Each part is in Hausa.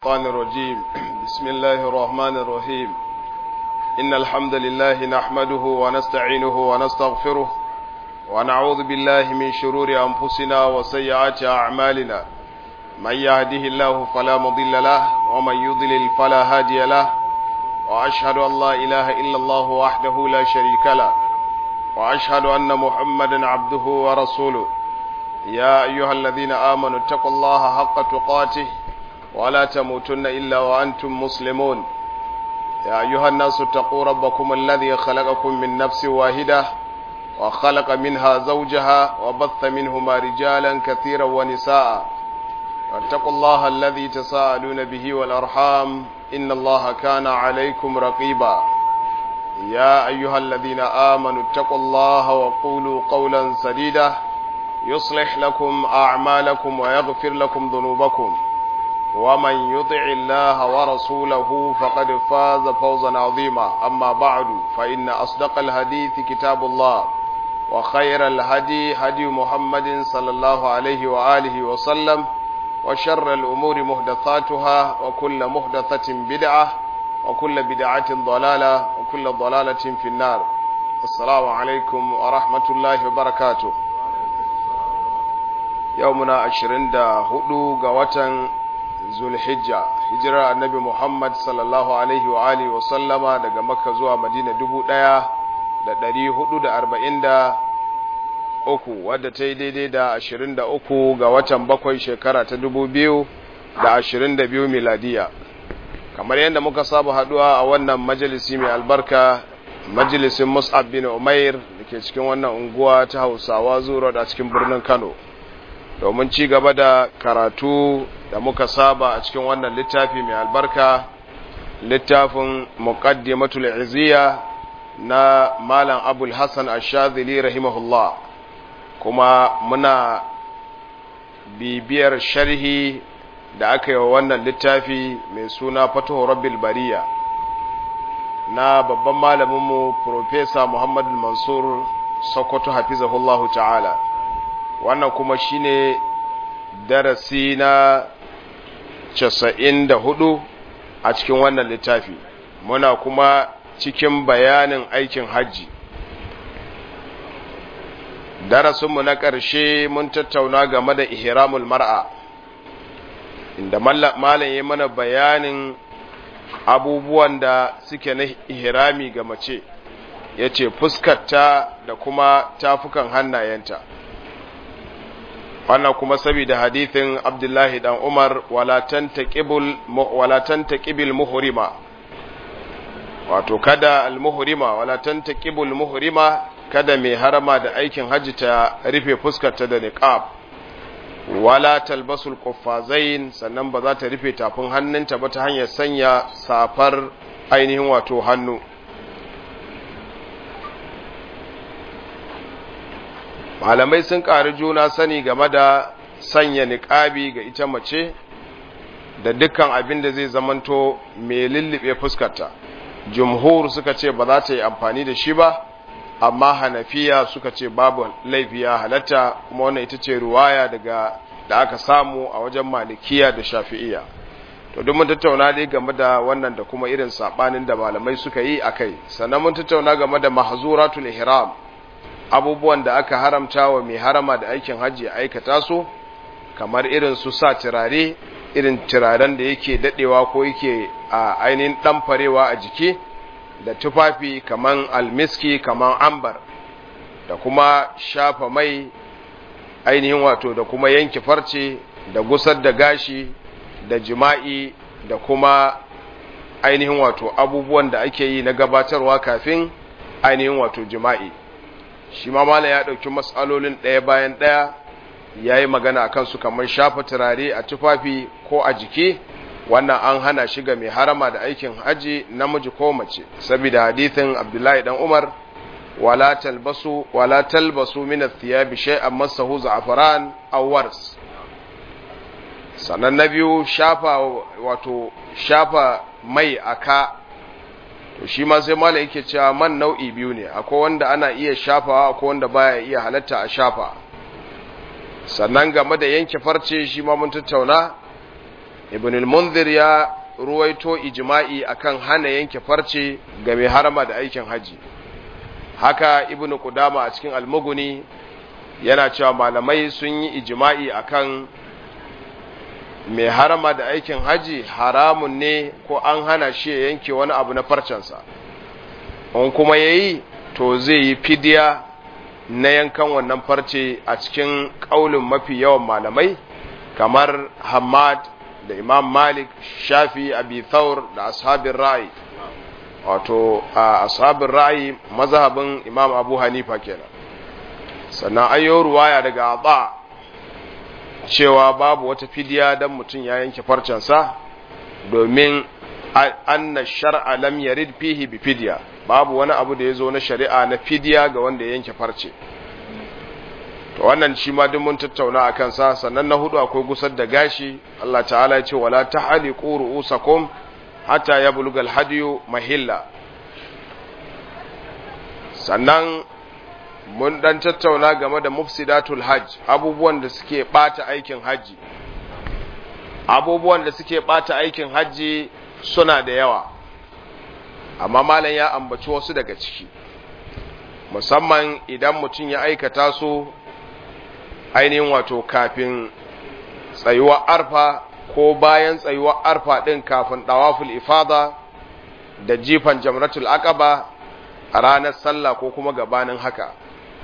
الشيطان الرجيم بسم الله الرحمن الرحيم إن الحمد لله نحمده ونستعينه ونستغفره ونعوذ بالله من شرور أنفسنا وسيئات أعمالنا من يهده الله فلا مضل له ومن يضلل فلا هادي له وأشهد أن لا إله إلا الله وحده لا شريك له وأشهد أن محمدا عبده ورسوله يا أيها الذين آمنوا اتقوا الله حق تقاته ولا تموتن إلا وأنتم مسلمون يا أيها الناس اتقوا ربكم الذي خلقكم من نفس واحدة وخلق منها زوجها وبث منهما رجالا كثيرا ونساء واتقوا الله الذي تساءلون به والأرحام إن الله كان عليكم رقيبا يا أيها الذين آمنوا اتقوا الله وقولوا قولا سديدا يصلح لكم أعمالكم ويغفر لكم ذنوبكم ومن يطع الله ورسوله فقد فاز فوزا عظيما أما بعد فإن أصدق الحديث كتاب الله وخير الهدي هدي محمد صلى الله عليه وآله وسلم وشر الأمور محدثاتها وكل محدثة بدعة وكل بدعة ضلالة وكل ضلالة في النار السلام عليكم ورحمة الله وبركاته يومنا عشرين دا هدو قوة zulhijja hijirar annabi muhammad sallallahu alaihi wa alihi wa sallama daga makka zuwa madina dubu ɗaya da ɗari hudu da arba'in da uku wadda ta yi daidai da ashirin da uku ga watan bakwai shekara ta dubu biyu da ashirin da biyu miladiya kamar yadda muka saba haduwa a wannan majalisi mai albarka majalisin mus'ab bin umair da ke cikin wannan unguwa ta hausawa zuwa a cikin birnin kano domin ci gaba da karatu da muka saba a cikin wannan littafi mai albarka littafin muqaddimatul iziya na malam abul hassan ashadili rahimahullah kuma muna bibiyar sharhi da aka yi wa wannan littafi mai suna fatuhu rabbil bariya na babban malaminmu profesa muhammadu mansur sokoto hafizahullahu ta'ala wannan kuma shine darasi na casa'in da hudu a cikin wannan littafi muna kuma cikin bayanin aikin hajji darasinmu na ƙarshe mun tattauna game da ihramul mar'a inda malam ya mana bayanin abubuwan da suke na ihrami ga mace ya ce fuskarta da kuma tafukan hannayenta wannan kuma saboda hadithin abdullahi dan umar walatan taƙibil muhurima wato kada al-muhurima walatan taƙibul muhurima kada mai harama da aikin hajji ta rufe fuskarta da niqab wala talbasul quffazain sannan ba za ta rufe tafin hannunta ba ta hanyar sanya safar ainihin wato hannu malamai sun ƙari juna sani game da sanya niƙabi ga ita mace da dukkan abin da zai zamanto mai lullube fuskarta jumhur suka ce ba za ta yi amfani da shi ba amma hanafiya suka ce babu laifi ya halatta kuma wannan ita ce ruwaya daga da aka samu a wajen malikiya da shafi'iya to duk mun tattauna dai game da wannan da kuma irin sabanin da malamai suka yi akai sannan mun tattauna game da mahzuratul ihram abubuwan da aka haramta wa mai harama da aikin hajji aikata su kamar irin su sa turare irin turaren da yake dadewa ko yake a ainihin ɗanfarewa a jiki da tufafi kaman almiski kaman ambar da kuma shafa mai ainihin wato da kuma yanke farce da gusar da gashi da jima'i da kuma ainihin wato abubuwan da ake yi na gabatarwa kafin ainihin wato jima'i shi ma mala ya ɗauki matsalolin ɗaya bayan ɗaya ya yi magana a kansu kamar shafa turare a tufafi ko a jiki wannan an hana shi ga mai harama da aikin haji namiji ko mace saboda hadithin abdullahi dan umar wala talbasu wala talbasu min athiyabi shay'an masahu za'faran aw wars sannan na biyu shafa wato shafa mai aka to shi ma sai malai yake cewa man nau'i biyu ne akwai wanda ana iya shafawa akwai wanda baya iya halatta a shafa sannan game da yanke farce shi ma mun tattauna ibn al-munzir ya ruwaito ijma'i akan hana yanke farce ga mai harama da aikin haji haka ibn qudama a cikin al-mughni yana cewa malamai sun yi ijma'i akan mai harama da aikin haji haramun ne ko an hana shi ya yanke wani abu na farcensa in kuma yayi to zai yi fidiya na yankan wannan farce a cikin ƙaulin mafi yawan malamai kamar Hamad da Imam Malik, Shafi, Abi Thawr da ashabin ra'ayi. Wato, a ashabin ra'ayi mazhabin Imam Abu Hanifa kenan. Sannan ayyo ruwaya daga Aba cewa babu wata fidiya don mutum ya yanke farcensa domin anna shar'a lam yarid fihi bi fidya babu wani abu da ya zo na shari'a na fidiya ga wanda ya yanke farce to wannan shi ma duk mun tattauna a kansa sannan na hudu akwai gusar da gashi Allah ta'ala ya ce wala tahliqu ru'usakum hatta yablugal hadiyu mahilla sannan mun dan tattauna game da mufsidatul hajj abubuwan da suke bata aikin haji abubuwan da suke bata aikin haji suna da yawa amma malam ya ambaci wasu daga ciki musamman idan mutum ya aikata su ainihin wato kafin tsayuwar arfa ko bayan tsayuwar arfa ɗin kafin ɗawaful ifada da jifan jamratul aqaba a ranar sallah ko kuma gabanin haka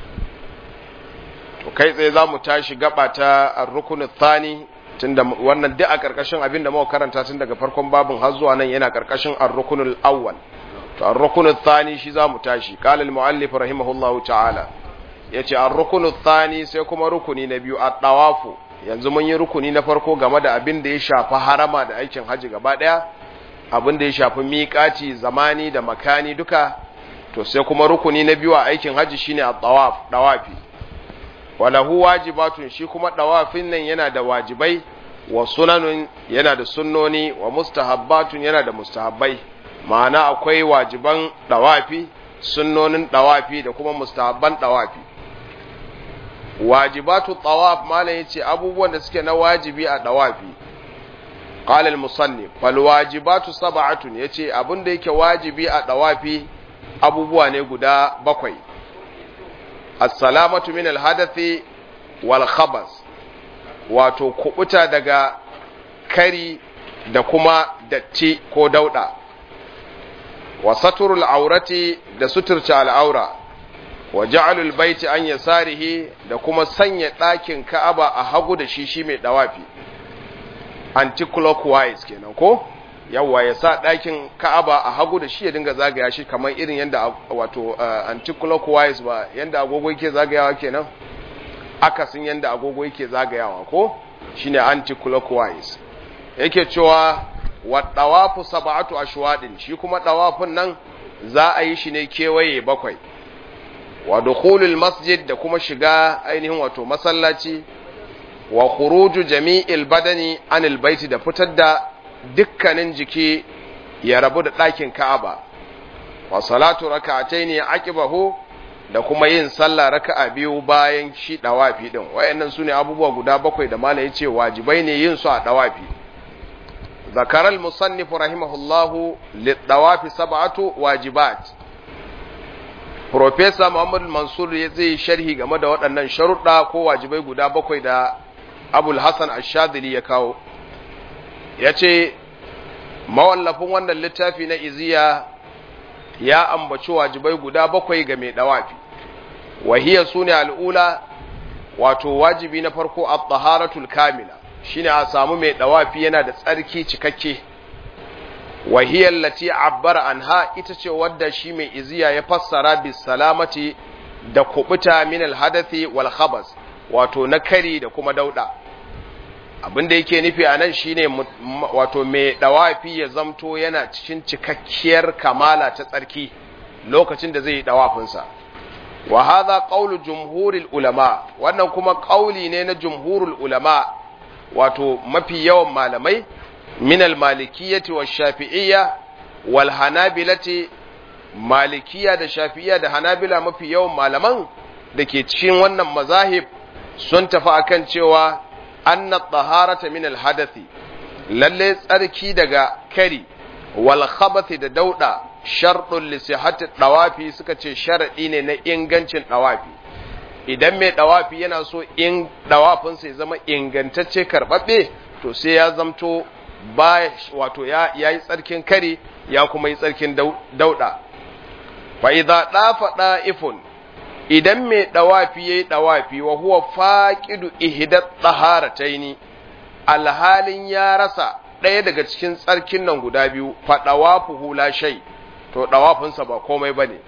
to kai tsaye za mu tashi gaba ta rukunin thani tunda wannan duk a ƙarƙashin abin da muka karanta tun daga farkon babin har zuwa nan yana ƙarƙashin ar-rukunul awwal to ar-rukunul thani shi za mu tashi qala al-muallif rahimahullahu ta'ala yace ar-rukunul thani sai kuma rukuni na biyu at-tawafu yanzu mun yi rukuni na farko game da abin da ya shafi harama da aikin haji gaba daya abin da ya shafi miƙaci zamani da makani duka to sai kuma rukuni na biyu a aikin haji shine at-tawaf dawafi walahu wajibatun shi kuma dawafin nan yana da wajibai wa sunanun yana da sunnoni wa mustahabbatun yana da mustahabbai ma'ana akwai wajiban dawafi sunnonin dawafi da kuma mustahabban dawafi wajibatu tawaf malam yace abubuwan da suke na wajibi a dawafi qala al-musannif fal wajibatu sab'atun yace abin da yake wajibi a dawafi abubuwa ne guda bakwai as-salamatu min al-hadathi wal khabas wato kubuta daga kari da kuma datti ko dauda wa saturul aurati da suturta al'aura wa ja'alul baiti an yasarihi da kuma sanya ɗakin ka'aba a hagu da shi shi mai dawafi anti-clockwise kenan ko yawwa ya sa ɗakin ka'aba a hagu da shi ya dinga zagaya shi kamar irin yadda wato uh, anti-clockwise ba yadda agogo yake zagayawa kenan akasin yadda agogo yake zagayawa ko shine anti-clockwise yake cewa wa dawafu sab'atu ashwadin shi kuma dawafin nan za a yi shi ne kewaye bakwai wa dukhulul masjid da kuma shiga ainihin wato masallaci wa khuruju jami'il badani anil baiti da fitar da dukkanin jiki ya rabu da ɗakin Ka'aba wa salatu raka'ataini aqibahu da kuma yin sallah raka'a biyu bayan shi dawafi din wayannan sune abubuwa guda bakwai da malai yace wajibai ne yin su a dawafi ذكر المصنف رحمه الله للطواف سبعة واجبات Profesa Muhammad Mansur ya zai sharhi game da waɗannan sharuɗa ko wajibai guda bakwai da Abul Hassan Ashadili ya kawo. Ya ce, mawallafin wannan littafi na iziya ya ambaci wajibai guda bakwai ga mai ɗawafi. Wahiyar su ne al'ula, wato wajibi na farko a taharatul kamila. shine a samu mai dawafi yana da tsarki cikakke wahiyar lati abbara anha ita ce wadda shi mai iziya ya fassara bis salamati da kubuta min alhadathi wal khabas wato na kari da kuma dauda abinda yake nufi a nan shine wato mai dawafi ya zamto yana cikin cikakkiyar kamala ta tsarki lokacin da zai yi dawafinsa wa hadha qawlu jumhuril ulama wannan kuma qauli ne na jumhurul ulama wato mafi yawan malamai minal malikiyyati wa shafi'iyya wal hanabilati malikiya da shafi'iyya da hanabila mafi yawan malaman da ke cikin wannan mazahib sun tafi akan cewa anna taharata min hadathi lalle tsarki daga kari wal khabathi da dauda sharɗun li sihhati dawafi suka ce sharadi ne na ingancin dawafi idan mai dawafi yana so in dawafin sai zama ingantacce karbabbe to sai ya zamto ba wato ya yi tsarkin kari ya kuma yi tsarkin dauda fa idza dafa da'ifun idan mai dawafi yayi dawafi wa huwa faqidu ihdat taharataini alhalin ya rasa ɗaya daga cikin tsarkin nan guda biyu fa dawafuhu la shay to dawafinsa ba komai bane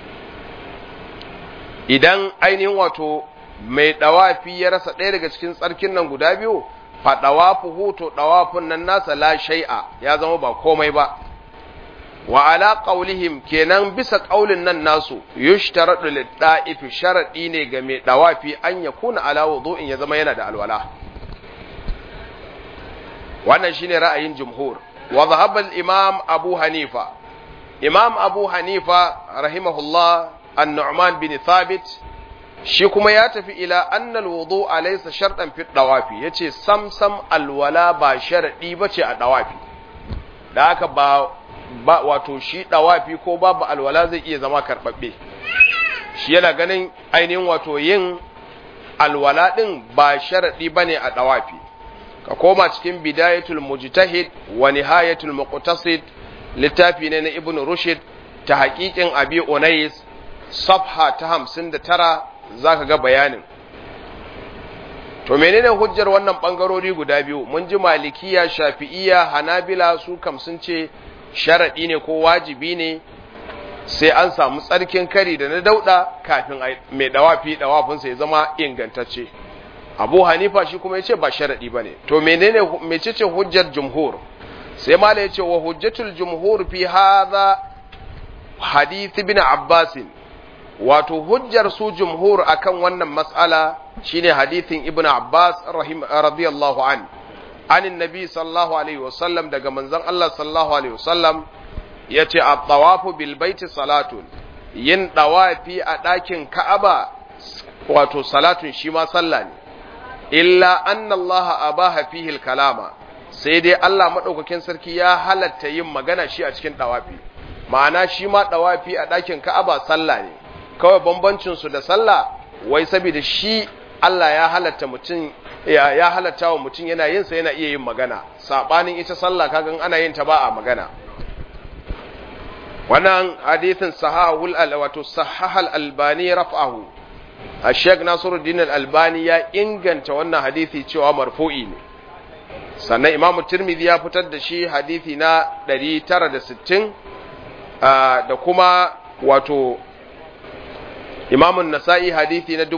idan ainihin wato mai dawafi ya rasa ɗaya daga cikin tsarkin nan guda biyu fa dawafuhu to dawafin nan nasa la shay'a ya zama ba komai ba wa ala qaulihim kenan bisa qaulin nan nasu yushtaradu lid-da'ifi sharadi ne ga mai dawafi an yakuna ala wudu'in ya zama yana da alwala wannan shine ra'ayin jumhur wa dhahaba al-imam Abu Hanifa imam Abu Hanifa rahimahullah an-Nu'man bin Thabit shi kuma ya tafi ila anna al-wudu'a laysa shartan fi dawafi yace sam sam alwala ba sharadi bace a dawafi da haka ba ba wato shi dawafi ko babu alwala zai iya zama karbabbe shi yana ganin ainihin wato yin alwala din ba sharadi bane a dawafi ka koma cikin bidayatul mujtahid wa nihayatul muqtasid littafi ne na ibn rushd ta haƙiƙin abi unais safha ta 59 zaka ga bayanin to menene hujjar wannan bangarori guda biyu mun ji malikiya shafi'iyya hanabila su kam sun ce sharaɗi ne ko wajibi ne sai an samu tsarkin kari da na dauɗa kafin mai dawafi dawafinsa ya zama ingantacce abu hanifa shi kuma ya ce ba sharaɗi ba ne to menene mecece hujjar jumhur sai mala ya ce wa hujjatul jumhur fi hadha hadith ibn abbasin wato hujjar su jumhur akan wannan mas'ala shine hadithin ibn abbas rahim radiyallahu an anin nabi sallallahu alaihi wasallam daga manzon Allah sallallahu alaihi wasallam yace at-tawafu bil baiti salatun yin dawafi a ɗakin Ka'aba wato salatun shi ma sallah ne illa anna Allah abaha fihi kalama sai dai Allah madaukakin sarki ya halatta yin magana shi a cikin dawafi ma'ana shi ma dawafi a ɗakin Ka'aba sallah ne kawai bambancin su da sallah wai saboda shi Allah ya halatta mutum ya, ya halatta wa mutum yana yin sa yana iya yin magana sabanin ita sallah kagan ana yin ta ba a magana wannan hadithin sahahul al wato sahahal albani raf'ahu Sheikh Nasiruddin al-Albani ya inganta wannan hadisi cewa marfu'i ne sannan Imam Tirmidhi ya fitar da shi hadisi na 960 da kuma wato Imam Nasa'i hadisi na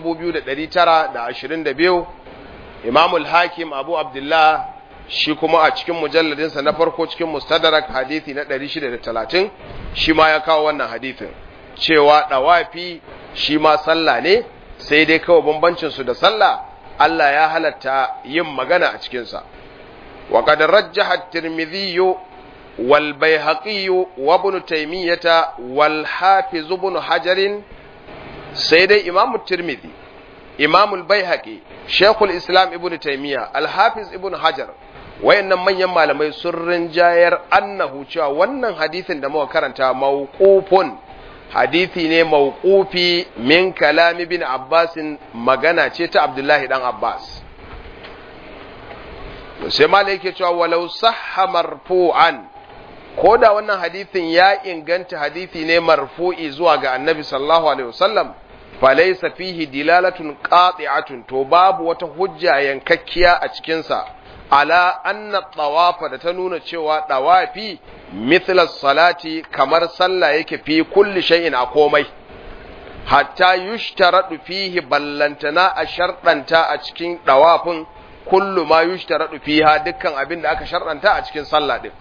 2922 Imam al-Hakim Abu Abdullah shi kuma a cikin mujalladinsa na farko cikin Mustadrak hadisi na 630 shi ma ya kawo wannan hadisin cewa dawafi shi ma sallah ne sai dai kawai bambancinsu da sallah Allah ya halatta yin magana a cikinsa. wa qad rajjaha at-tirmidhi wal bayhaqi wa ibn taymiyah wal hafiz ibn hajar sai dai imam at-tirmidhi imam al-bayhaqi shaykhul islam ibn taymiyah al hafiz ibn hajar wayannan manyan malamai sun rinjayar annahu cewa wannan hadisin da muka karanta mawqufun hadisi ne mawqufi min kalami bin abbasin magana ce ta abdullahi dan abbas sai malai yake cewa walau sahha marfu'an ko da wannan hadisin ya inganta hadisi ne marfu'i zuwa ga annabi sallallahu alaihi wasallam falaysa fihi dilalatun qati'atun to babu wata hujja yankakkiya a cikin sa ala anna tawafa da ta nuna cewa dawafi mithla salati kamar sallah yake fi kulli shay'in a komai hatta yushtaradu fihi ballantana a sharɗanta a cikin dawafin kullu ma yushtaradu fiha dukkan abin da aka sharɗanta a cikin sallah din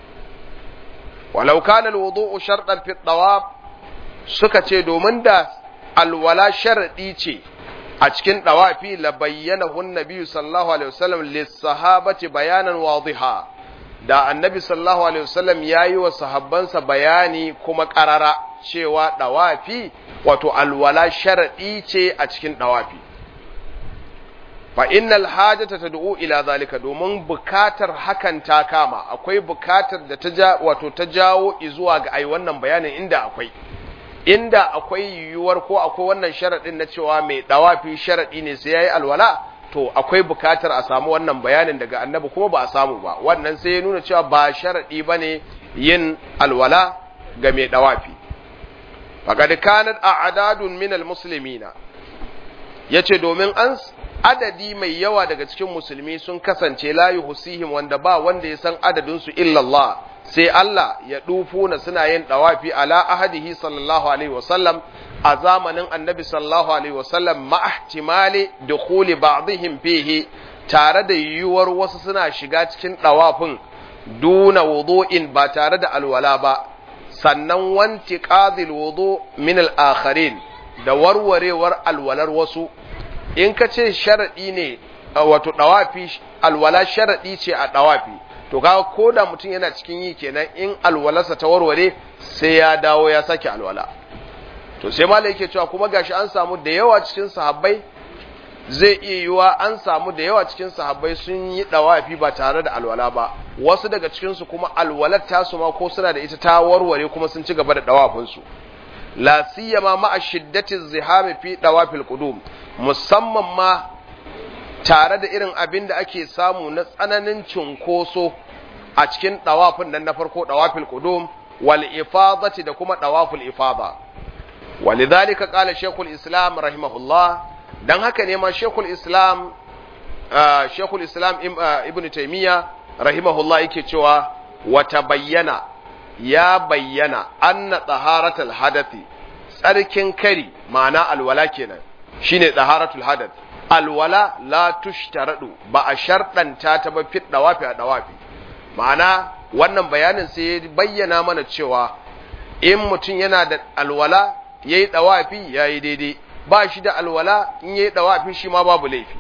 walau kana alwudu'u shartan fi tawaf suka ce domin da alwala sharadi ce a cikin dawafi la bayyana hun nabiyyu sallallahu alaihi wasallam lis-sahabati bayanan wadiha da annabi sallallahu alaihi wasallam yayi wa sahabbansa bayani kuma qarara cewa dawafi wato alwala sharadi ce a cikin dawafi fa innal hajata tad'u ila zalika domin bukatar hakan ta kama akwai bukatar da ta ja wato ta jawo zuwa ga ai wannan bayanin inda akwai inda akwai yiwuwar ko akwai wannan sharadin na cewa mai dawafi sharadi ne sai yayi alwala to akwai bukatar a samu wannan bayanin daga annabi kuma ba a samu ba wannan sai ya nuna cewa ba sharadi bane yin alwala ga mai dawafi faqad kanat a'dadun min almuslimina yace domin an adadi mai yawa daga cikin musulmi sun kasance la yuhsihim wanda ba wanda ya san adadin su illa Allah sai Allah ya dufuna suna yin dawafi ala ahadihi sallallahu alaihi wasallam a zamanin annabi sallallahu alaihi wasallam ma ihtimali dukhuli ba'dihim fihi tare da yiwuwar wasu suna shiga cikin dawafin duna wudu'in ba tare da alwala ba sannan wanti qadil wudu min al-akharin da warwarewar alwalar wasu in ka ce sharaɗi ne wato ɗawafi alwala sharaɗi ce a ɗawafi to kaga ko da mutum yana cikin yi kenan in alwalarsa ta warware sai ya dawo ya sake alwala to sai malai yake cewa kuma gashi an samu da yawa cikin sahabbai zai iya yiwa an samu da yawa cikin sahabbai sun yi ɗawafi ba tare da alwala ba wasu daga cikinsu kuma alwalar tasu ma ko suna da ita ta warware kuma sun ci gaba da ɗawafinsu la siyama ma'a shiddati zihami fi dawafil qudum musamman ma tare da irin abin da ake samu na tsananin cunkoso a cikin dawafin nan na farko dawafil qudum wal ifadati da kuma dawaful ifada walidhalika qala shaykhul islam rahimahullah dan haka ne ma shaykhul islam shaykhul islam ibn taymiya rahimahullah yake cewa wa tabayyana ya bayyana anna taharatul hadathi tsarkin kari ma'ana alwala kenan shine taharatul hadath alwala la tushtaradu ba a sharɗanta ta ba fit dawafi a dawafi ma'ana wannan bayanin sai ya bayyana mana cewa in mutum yana da alwala yayi dawafi yayi daidai ba shi da alwala in yayi dawafi shi ma babu laifi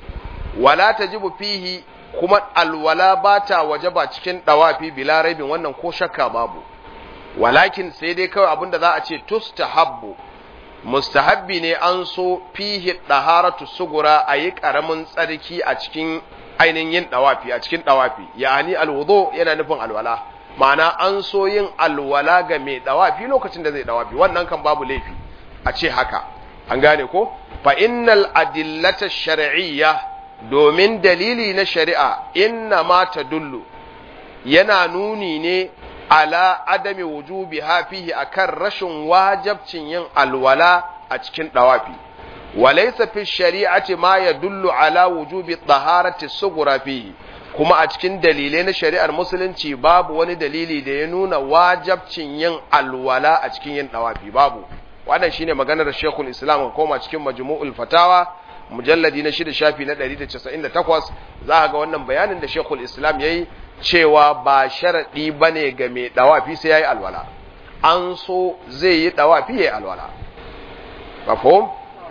wala tajibu fihi kuma alwala ba ta waje ba cikin dawafi bila raibin wannan ko shakka babu walakin sai dai kawai abinda za a ce tustahabbu mustahabbi ne an so fihi daharatu sugura a yi karamin tsarki a cikin ainihin yin dawafi a cikin dawafi yani alwudu yana nufin alwala ma'ana an so yin alwala ga mai dawafi lokacin da zai dawafi wannan kan babu laifi a ce haka an gane ko fa innal adillata shar'iyya domin dalili na shari'a inna ma ta dullu yana nuni ne ala adami wujubi hafihi akan rashin wajabcin yin alwala a cikin dawafi walaysa fi shari'ati ma yadullu ala wujubi taharati sugura fihi kuma a cikin dalilai na shari'ar musulunci babu wani dalili da ya nuna wajabcin yin alwala a cikin yin dawafi babu wannan shine maganar Sheikhul Islam koma cikin Majmu'ul Fatawa mujalladi na shida shafi na 198 za a ga wannan bayanin da Sheikhul Islam yayi cewa ba sharadi bane ga mai dawafi sai yayi alwala an so zai yi dawafi yayi alwala mafhum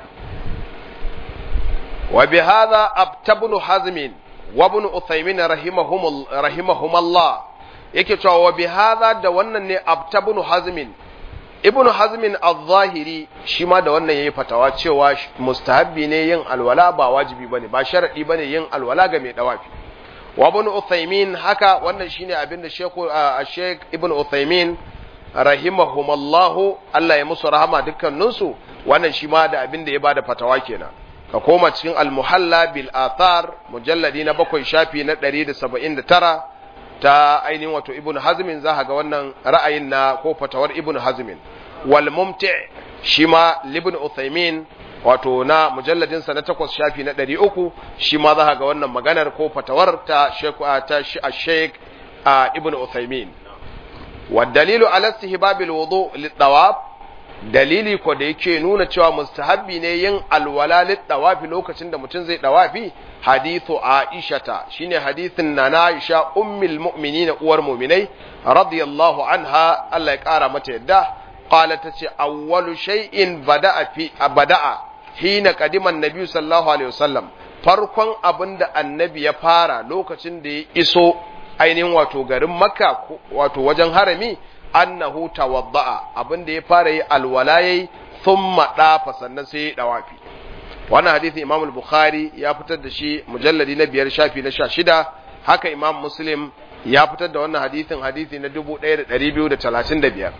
wa bi hadha abtabnu hazm wa ibn uthaymin rahimahum rahimahumullah yake cewa wa bi hadha da wannan ne abtabnu hazm ibn hazmin al-zahiri shi ma da wannan yayi fatawa cewa mustahabbi ne yin alwala ba wajibi bane ba sharadi bane yin alwala ga mai dawafi wa ibn uthaymin haka wannan shine abinda sheku sheikh ibn uthaymin rahimahumullah Allah ya musu rahama dukkaninsu wannan shi ma da abinda ya bada fatawa kenan ka koma cikin al-muhalla bil athar mujalladi na bakwai shafi na 179 ta ainihin wato ibn hazmin za ga wannan ra'ayin na ko fatawar ibn hazmin wal mumti shi ma libn uthaymin wato na mujalladin sa na takwas shafi na ɗari uku shi ma za ga wannan maganar ko fatawar ta ta sheikh ibn uthaymin wa dalilu ala istihbabil wudu lit-tawaf dalili ko da yake nuna cewa mustahabbi ne yin alwala lit-tawafi lokacin da mutum zai dawafi hadithu aishata shine hadithin na Aisha ummul mu'minin uwar mu'minai radiyallahu anha Allah ya kara mata yadda qalat tace awwalu shay'in bada'a fi bada'a hina qadima annabi sallallahu alaihi wasallam farkon abinda annabi ya fara lokacin da ya iso ainihin wato garin makka wato wajen harami annahu tawadda'a abinda ya fara yi alwala yayi thumma dafa sannan sai ya dawafi wannan hadisin imam al-bukhari ya fitar da shi mujalladi na biyar shafi na sha shida haka imam muslim ya fitar da wannan hadisin hadisi na dubu ɗaya da ɗari biyu da talatin da biyar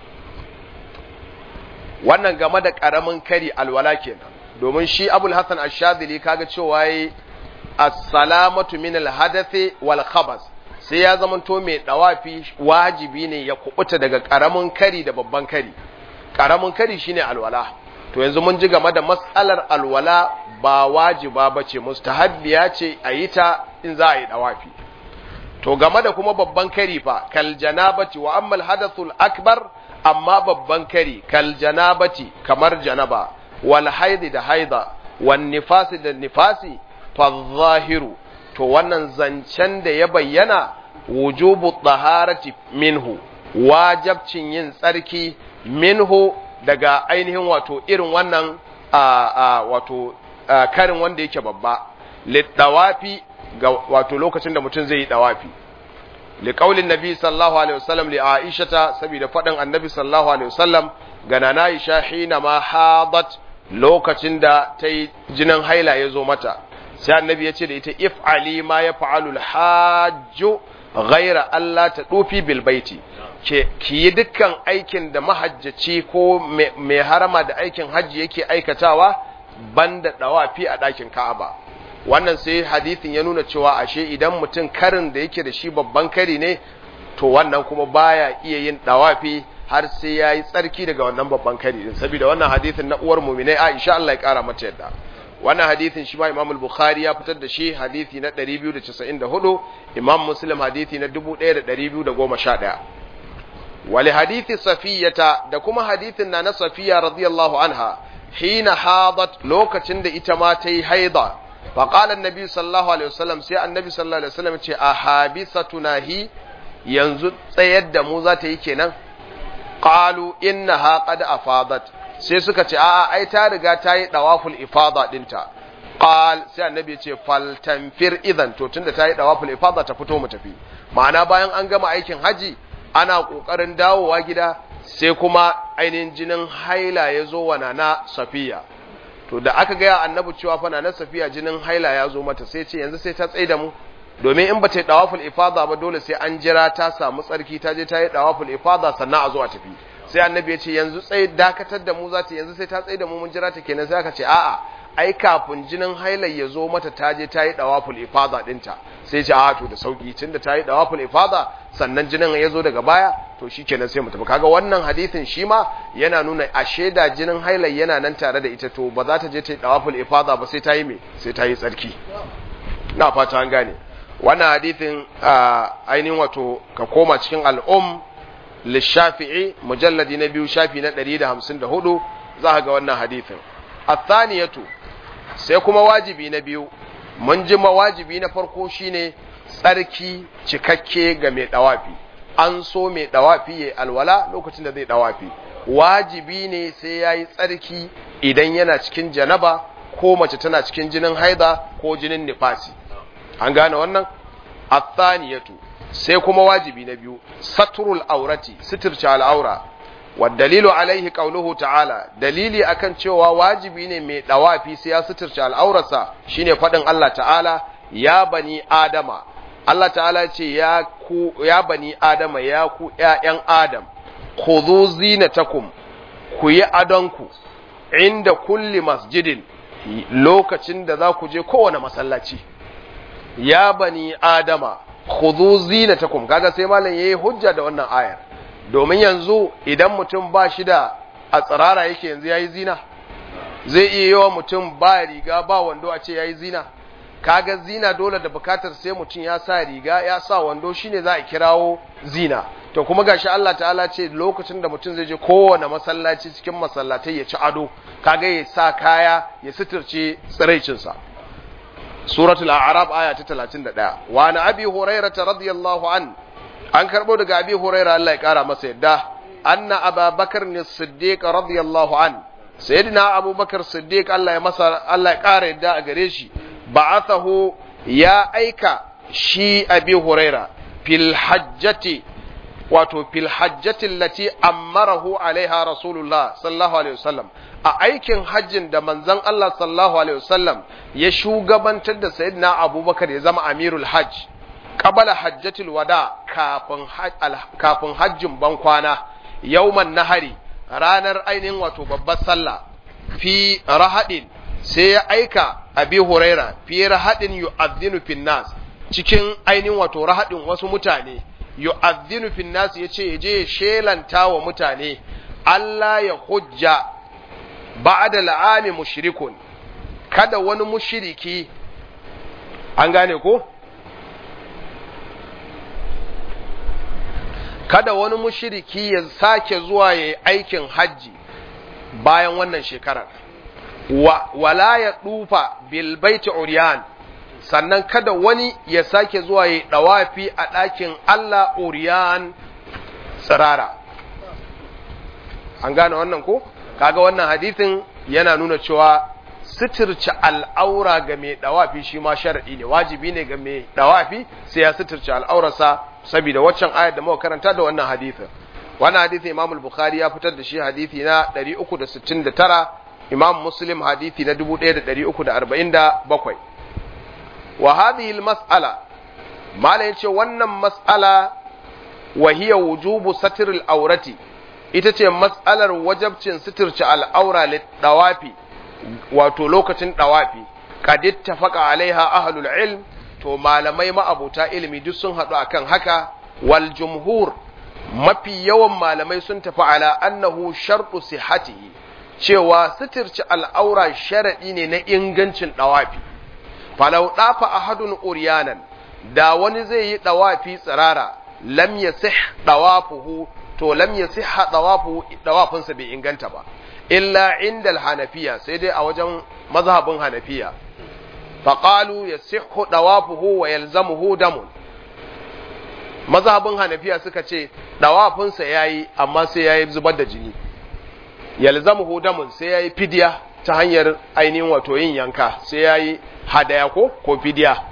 wannan game da ƙaramin kari alwala kenan domin shi abul hasan ashadili kaga cewa yi as-salamatu min al-hadathi wal khabas sai ya zamanto mai dawafi wajibi ne ya kubuta daga ƙaramin kari da babban kari ƙaramin kari shine alwala to yanzu mun ji game da matsalar alwala ba wajiba bace mustahabbiya ce a yi ta in za a yi dawafi to game da kuma babban kari fa kal janabati wa amma al hadathul akbar amma babban kari kal janabati kamar janaba wal haidi da haida wan nifasi da nifasi fa zahiru to wannan zancen da ya bayyana wujubu taharati minhu wajabcin yin tsarki minhu daga ainihin wato irin wannan a wato karin wanda yake babba littawafi ga wato lokacin da mutum zai yi dawafi liqaulin nabi sallallahu alaihi wasallam li aishata saboda fadin annabi sallallahu alaihi wasallam ga nana aisha hina ma hadat lokacin da ta yi jinin haila ya zo mata sai annabi ya ce da ita if'ali ma ya fa'alul hajju ghaira Allah ta dufi bil baiti ke ki yi dukkan aikin da mahajjaci ko mai harama da aikin hajji yake aikatawa banda dawafi a ɗakin Ka'aba wannan sai hadisin ya nuna cewa ashe idan mutum karin da yake da shi babban kari ne to wannan kuma baya iya yin dawafi har sai ya yi tsarki daga wannan babban kari din saboda wannan hadisin na uwar muminai Aisha Allah ya kara mata yadda wannan hadisin shi ma Imam al-Bukhari ya fitar da shi hadisi na 294 Imam Muslim hadisi na 1211 wali hadithi safiyata da kuma hadithin na na safiya radiyallahu anha hina hadat lokacin da ita ma ta yi haida faƙalar nabi sallallahu alaihi wasallam sai annabi sallallahu alaihi wasallam ce a habisatuna hi yanzu tsayar da mu za ta yi kenan qalu innaha qad afadat sai suka ce a'a ai ta riga ta yi dawaful ifada dinta qal sai annabi ce fal tanfir idan to tunda ta yi dawaful ifada ta fito mu tafi ma'ana bayan an gama aikin haji ana kokarin dawowa gida sai kuma ainihin jinin haila ya zo wa nana safiya to da aka gaya annabi cewa fa nana safiya jinin haila ya zo mata sai ce yanzu sai ta tsaye da mu domin in ba ta yi dawaful ifada ba dole sai an jira ta samu tsarki ta je ta yi dawaful ifada sannan a zo a tafi sai annabi ya ce yanzu tsaye dakatar da mu za ta yanzu sai ta tsaye da mu mun jira ta kenan sai aka ce a'a ai kafin jinin hailar ya zo mata ta je ta yi dawaful ifada dinta sai ce a to da sauki tunda ta yi dawaful ifada sannan jinin ya zo daga baya to shikenan sai mu tafi kaga wannan hadisin shi ma yana nuna a sheda jinin hailar yana nan tare da ita to ba za ta je ta yi dawaful ifada ba sai ta yi me sai ta yi tsarki na fata an gane wannan hadisin ainihin wato ka koma cikin al'um lishafi'i mujalladi na biyu shafi na 154 za ka ga wannan hadisin athaniyatu sai kuma wajibi na biyu mun ji wajibi na farko shine tsarki cikakke ga mai dawafi an so mai dawafi ya alwala lokacin da zai dawafi wajibi ne sai ya yi tsarki idan yana cikin janaba ko mace tana cikin jinin haida ko jinin nifasi an gane wannan athaniyatu sai kuma wajibi na biyu saturul aurati sitirce al'aura والدليل عليه قوله تعالى دليلي akan cewa wajibi ne mai dawafi sai ya suturce al'aurarsa shine fadin Allah ta'ala ya bani adama Allah ta'ala ce ya ku ya bani adama ya ku ƴaƴan adam khudhu zinatakum ku yi adonku inda kulli masjidin lokacin da za ku je kowane masallaci ya bani adama khudhu zinatakum kaga sai malam yayi hujja da wannan ayar domin yanzu idan mutum ba shi da a tsirara yake yanzu ya yi zina zai iya yawa mutum ba riga ba wando a ce ya yi zina kaga zina dole da bukatar sai mutum ya sa riga ya sa wando shine za a kirawo zina to kuma gashi Allah ta'ala ce lokacin da mutum zai je kowane masallaci cikin masallatai ya ci ado kaga ya sa kaya ya suturce tsiraicinsa suratul a'raf aya ta 31 wa na abi hurairah radiyallahu an an karbo daga abi huraira Allah ya kara masa yadda anna ababakar ne siddiq radiyallahu an sayyidina abubakar siddiq Allah ya masa Allah ya kara yadda a gare shi ba'athahu ya aika shi abi huraira fil hajjati wato fil hajjati allati amarahu alaiha rasulullah sallallahu alaihi wasallam a aikin hajjin da manzon Allah sallallahu alaihi wasallam ya shugabantar da sayyidina Abubakar ya zama amirul hajj qabala hajjatul wada kafin kafin hajjin bankwana yawman nahari ranar ainihin wato babbar sallah fi rahadin sai ya aika abi huraira fi rahadin yu'adhdhinu fin nas cikin ainihin wato rahadin wasu mutane yu'adhdhinu fin nas yace yaje ya shelanta wa mutane Allah ya hujja ba'da al'ami mushrikun kada wani mushriki an gane ko kada wani mushriki ya sake zuwa ya yi aikin hajji bayan wannan shekarar wa, wala ya dufa bilbaiti uriyan sannan kada wani ya sake zuwa ya yi dawafi a ɗakin Allah uriyan tsirara an gane wannan ko kaga wannan hadithin yana nuna cewa suturce al'aura ga mai dawafi shi ma sharadi ne wajibi ne ga mai dawafi sai ya suturce al'aurarsa saboda waccan ayar da muka karanta da wannan hadithin wannan hadithi Imam al-Bukhari ya fitar da shi hadithi na 369 Imam Muslim hadithi na 1347 wa hadhihi al-mas'ala mala yace wannan mas'ala wa hiya wujubu satr al-awrati ita ce mas'alar wajabcin suturci al'aura dawafi wato lokacin dawafi kad ittafaqa alaiha ahlul ilm to malamai ma'abuta ilimi duk sun haɗu akan haka wal jumhur mafi yawan malamai sun tafi ala annahu shartu sihhatihi cewa suturci al'aura sharadi ne na ingancin dawafi falau dafa ahadun uryanan da wani zai yi dawafi tsirara lam yasih dawafuhu to lam yasihha dawafuhu dawafinsa bai inganta ba illa indal hanafiya sai dai a wajen mazhabin hanafiya faqalu yasihhu dawafuhu wa yalzamuhu damun mazhabin hanafiya suka ce dawafinsa yayi amma sai yayi zubar da jini yalzamuhu damun sai yayi fidiya ta hanyar ainihin wato yin yanka sai yayi hadaya ko ko fidiya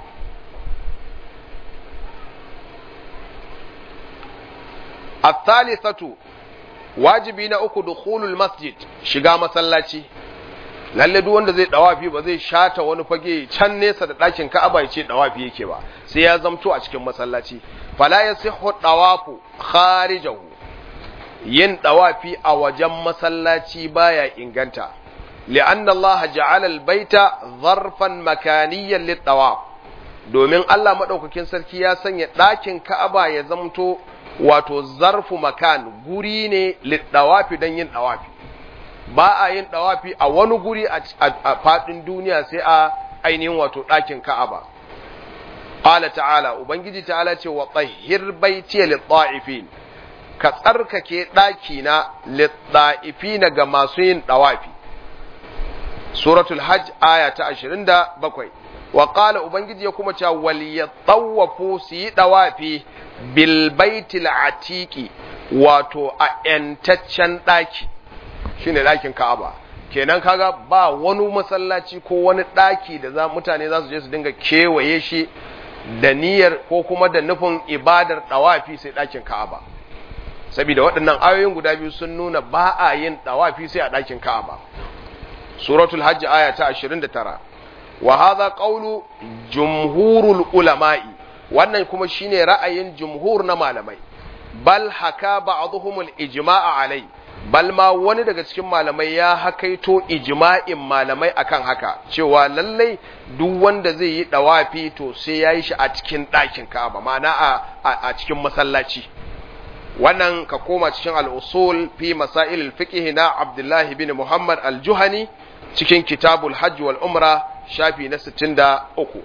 الثالثة wajibi na uku dukhulul masjid shiga masallaci lalle duk wanda zai dawafi ba zai shata wani fage can nesa da ɗakin Ka'aba ya ce dawafi yake ba sai ya zamto a cikin masallaci fala yasihhu dawafu kharijahu yin dawafi a wajen masallaci baya inganta li'anna Allah ja'ala al-baita zarfan makaniyan lit-tawaf domin Allah madaukakin sarki ya sanya ɗakin Ka'aba ya zamto wato zarfu makan guri ne liddawafi don yin dawafi ba a yin dawafi a wani guri a faɗin duniya sai a ainihin wato ɗakin ka'aba qala ta'ala ubangiji ta'ala ce wa tahhir baiti lit-ta'ifin ka tsarkake ɗaki na lit-ta'ifin ga masu yin dawafi suratul hajj aya ta 27 wa qala ubangiji ya kuma cewa wal yatawafu su yi dawafi bilbaitil atiki wato a ‘yantaccen ɗaki shi ne ɗakin ka'aba kenan kaga ba wani masallaci ko wani ɗaki da za mutane za su je su dinga kewaye shi da niyyar ko kuma da nufin ibadar ɗawafi sai ɗakin ka'aba saboda waɗannan ayoyin guda biyu sun nuna ba a yin ɗawafi sai a ɗakin ka'aba suratul hajji aya ta 29 wa hadha qawlu jumhurul ulama'i wannan kuma shine ra'ayin jumhur na malamai bal haka ba'dhum al-ijma'a alai bal ma wani daga cikin malamai ya hakaito ijma'in malamai akan haka cewa lallai duk wanda zai yi dawafi to sai yayi shi a cikin ɗakin Ka'aba ma'ana a, a, cikin masallaci wannan ka koma cikin al-usul fi masail al-fiqh na Abdullah bin Muhammad al-Juhani cikin kitabul hajj wal umra shafi na 63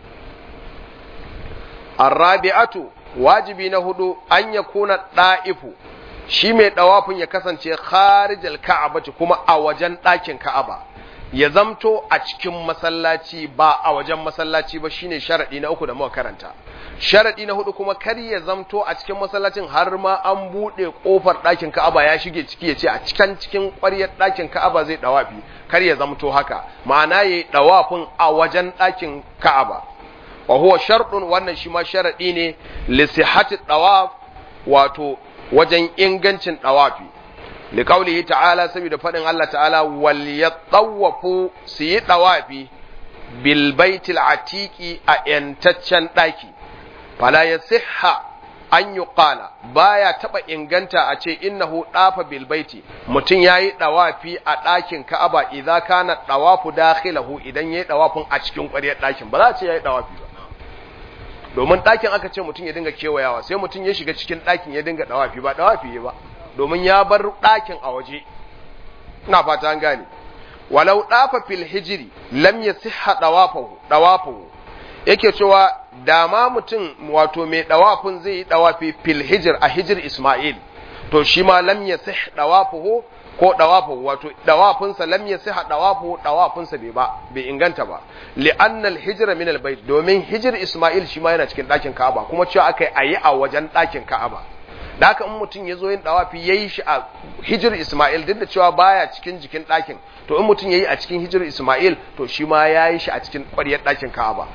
arrabi'atu wajibi na hudu an ya kuna ɗa'ifu shi mai ɗawafin ya kasance kharijal ka'abati kuma a wajen ɗakin ka'aba ya zamto a cikin masallaci ba a wajen masallaci ba shine sharadi na uku da muka karanta sharadi na hudu kuma kar ya zamto a cikin masallacin har ma an buɗe ƙofar ɗakin ka'aba ya shige ciki ya ce a cikin cikin ƙwaryar ɗakin ka'aba zai ɗawafi kar ya zamto haka ma'ana yayi ɗawafin a wajen ɗakin ka'aba wa huwa sharɗun wannan shi ma sharaɗi ne li sihhati dawaf wato wajen ingancin dawafi liqaulihi ta'ala saboda fadin Allah ta'ala wal yatawafu su yi dawafi bil baitil atiqi a yantaccen daki fala yasihha an yuqala baya taba inganta a ce innahu dafa bil baiti mutun yayi dawafi a dakin Ka'aba idza kana dawafu dakhilahu idan yayi dawafin a cikin ƙwaryar dakin ba za a ce yayi dawafi ba domin ɗakin aka ce mutum ya dinga kewayawa sai mutum ya shiga cikin ɗakin ya dinga ɗawafi ba ɗawafi ba domin ya bar ɗakin a waje ina fata an gane walau ɗafa fil hijiri lam ya siha ɗawafahu yake cewa da ma mutum wato mai ɗawafin zai yi ɗawafi fil hijir a hijir Ismail to shi ma lam ya sih ɗawafahu ko ɗawafahu wato ɗawafinsa lam ya siha ɗawafahu ɗawafinsa bai ba bai inganta ba li'anna al-hijra min al-bayt domin hijir Ismail shi ma yana cikin ɗakin Ka'aba kuma cewa akai ayi a wajen ɗakin Ka'aba da haka in mutum ya zo yin dawafi yayi shi a hijir Ismail duk da cewa baya cikin jikin ɗakin to in mutum yayi a cikin hijir Ismail to shi ma yayi shi a cikin ƙwaryar ɗakin Ka'aba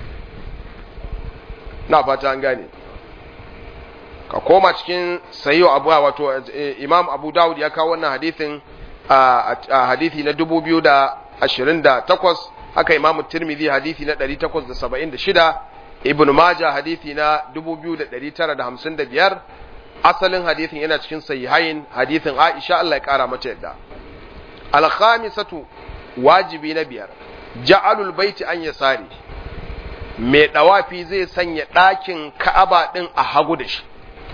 na fata an gane ka koma cikin sayyo abu wato Imam Abu Dawud ya kawo wannan hadithin a hadithi na 2028 haka Imam Tirmidhi hadithi na 876 Ibn Majah hadithi na 2955 asalin hadithin yana cikin sahihain hadithin Aisha Allah ya kara mata yadda al-khamisatu wajibi na biyar ja'alul baiti an yasari mai dawafi zai sanya ɗakin Ka'aba din a hagu da shi